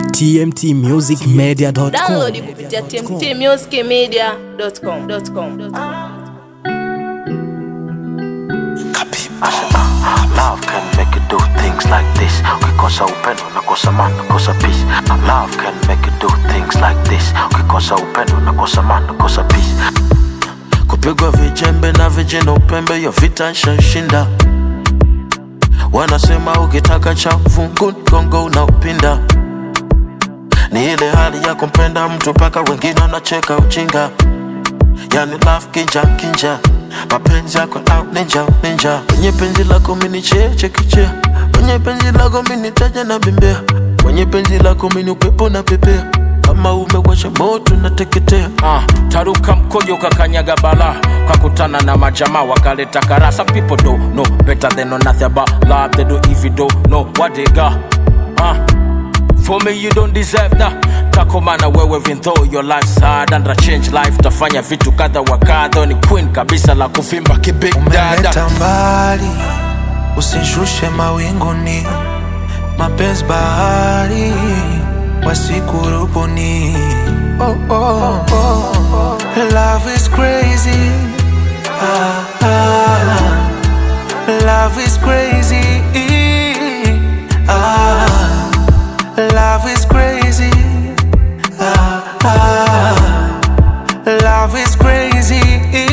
tmtmusicmedia.com. Download kupitia tmtmusicmedia.com. Love can make you do things like this. Ukikosa upendo nakosa maana, nakosa peace. Love can make you do things like this. Ukikosa upendo nakosa maana, nakosa peace. Kupigwa vijembe na vijana upembe, hiyo vita nshashinda. Wanasema ukitaka cha fungu gongo unaupinda. Ni ile hali ya kumpenda mtu mpaka wengine wanacheka ujinga yani love kinja kinja mapenzi yako out ninja ninja kwenye penzi lako mini cheche kichea kwenye penzi lako mini taja na bembea kwenye penzi lako mini upepo na pepea kama umewasha moto nateketea Ah, taruka mkojo kakanyaga bala kakutana na majamaa wakaleta kara some people don't know better than know nothing about love they do if you don't know what they got ah, for me you don't deserve that takomana wewe even though your life's hard and change life tafanya vitu kadha wa kadha ni queen kabisa la kuvimba kibig dada umeleta mbali, usishushe mawinguni, mapenzi bahari wasikurubuni. Oh, oh, oh. Love is crazy. Ah, ah. Love is crazy. Ah, love is crazy. Ah, ah. Love is crazy.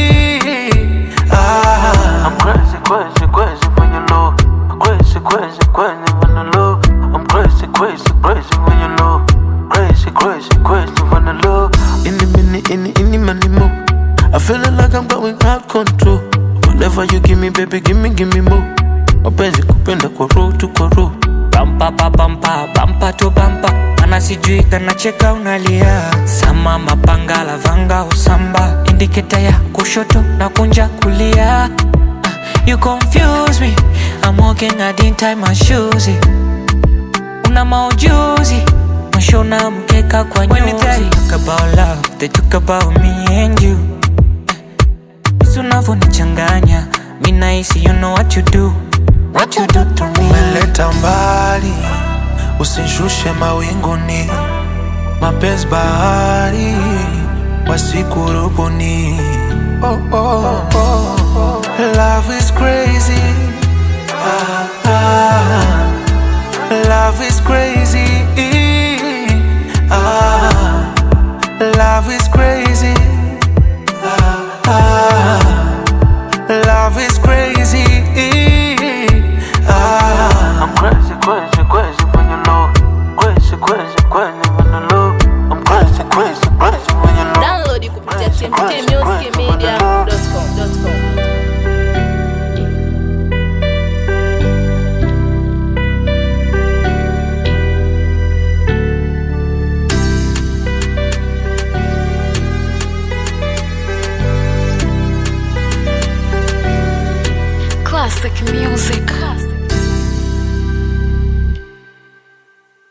Ah. I'm crazy crazy crazy when you low crazy crazy crazy when you low I'm crazy crazy crazy when you low crazy crazy crazy when you low Any minute any any money more I feeling like I'm going out control Whatever you give me baby give me give me more mapenzi kupenda kwa roho tu kwa roho bampa pa bampa bampa to bampa ana sijui kanacheka unalia sama mapanga lavanga usamba indiketa ya kushoto na kunja kulia Ah, you confuse me I'm walking I didn't tie my shoes una maujuzi mashona mkeka kwa nyuzi When they talk about love they talk about me and you Jinsi unavyonichanganya mi nahisi you know what you do what you do to me umeleta mbali, usishushe mawinguni, mapenzi bahari wasikurubuni. Oh, oh, oh. Love is crazy. Ah, ah. Love is crazy. Ah, love is crazy. Ah, ah. Love is crazy. Ah. I'm crazy crazy crazy when you low crazy crazy crazy when you low I'm crazy crazy crazy when you low Download kupitia tmtmusicmedia.com. Classic music.